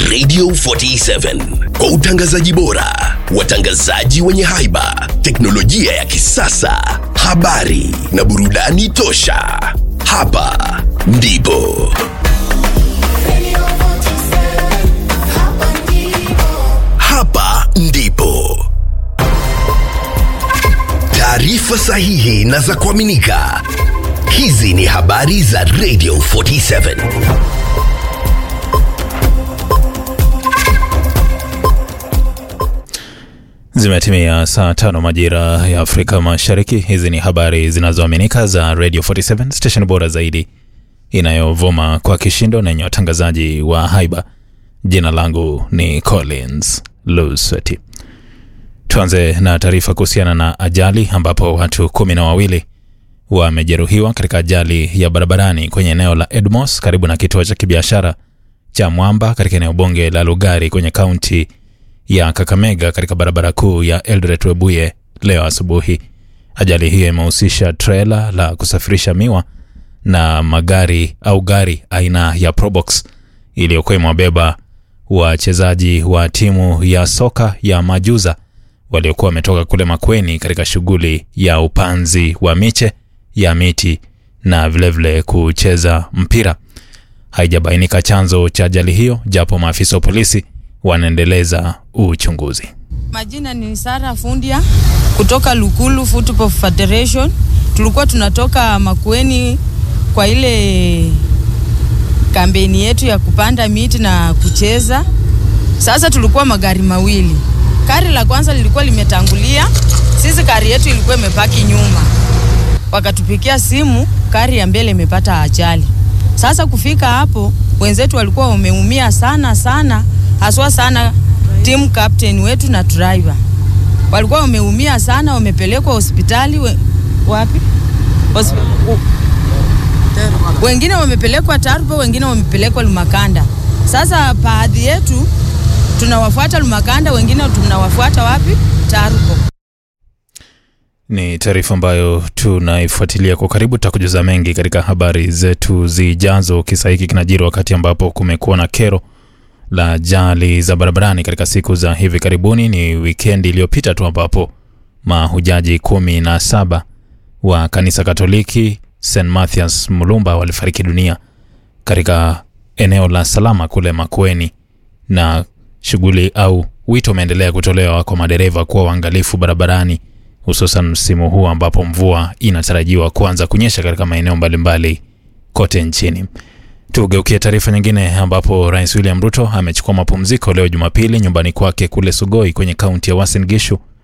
Radio 47 kwa utangazaji bora, watangazaji wenye haiba, teknolojia ya kisasa, habari na burudani tosha. Hapa ndipo hapa ndipo taarifa sahihi na za kuaminika. Hizi ni habari za Radio 47. Zimetimia saa tano majira ya Afrika Mashariki. Hizi ni habari zinazoaminika za Radio 47 station bora zaidi inayovuma kwa kishindo na yenye watangazaji wa haiba. Jina langu ni Collins Lusweti. Tuanze na taarifa kuhusiana na ajali ambapo watu kumi na wawili wamejeruhiwa katika ajali ya barabarani kwenye eneo la Edmos karibu na kituo cha kibiashara cha Mwamba katika eneo bunge la Lugari kwenye kaunti ya Kakamega katika barabara kuu ya Eldoret Webuye leo asubuhi. Ajali hiyo imehusisha trela la kusafirisha miwa na magari au gari aina ya Probox iliyokuwa imewabeba wachezaji wa timu ya soka ya Majuza waliokuwa wametoka kule Makweni katika shughuli ya upanzi wa miche ya miti na vilevile vile kucheza mpira. Haijabainika chanzo cha ajali hiyo, japo maafisa wa polisi wanaendeleza uchunguzi. Majina ni Sara Fundia kutoka Lukulu Football Federation. Tulikuwa tunatoka Makueni kwa ile kampeni yetu ya kupanda miti na kucheza. Sasa tulikuwa magari mawili. Gari la kwanza lilikuwa limetangulia, sisi gari yetu ilikuwa imepaki nyuma. Wakatupikia simu, gari ya mbele imepata ajali. Sasa kufika hapo, wenzetu walikuwa wameumia sana sana, haswa sana team captain wetu na driver walikuwa wameumia sana, wamepelekwa hospitali we, wapi Hospi, u, wengine wamepelekwa Tarbo, wengine wamepelekwa Lumakanda. Sasa baadhi yetu tunawafuata Lumakanda, wengine tunawafuata wapi? Tarbo. Ni taarifa ambayo tunaifuatilia kwa karibu. Tutakujuza mengi katika habari zetu zijazo. Kisa hiki kinajiri wakati ambapo kumekuwa na kero la ajali za barabarani katika siku za hivi karibuni. Ni wikendi iliyopita tu ambapo mahujaji kumi na saba wa kanisa Katoliki St Mathias Mulumba walifariki dunia katika eneo la Salama kule Makueni, na shughuli au wito umeendelea kutolewa kwa madereva kuwa waangalifu barabarani, hususan msimu huu ambapo mvua inatarajiwa kuanza kunyesha katika maeneo mbalimbali kote nchini. Tugeukie taarifa nyingine ambapo Rais William Ruto amechukua mapumziko leo Jumapili nyumbani kwake kule Sugoi kwenye kaunti ya Uasin Gishu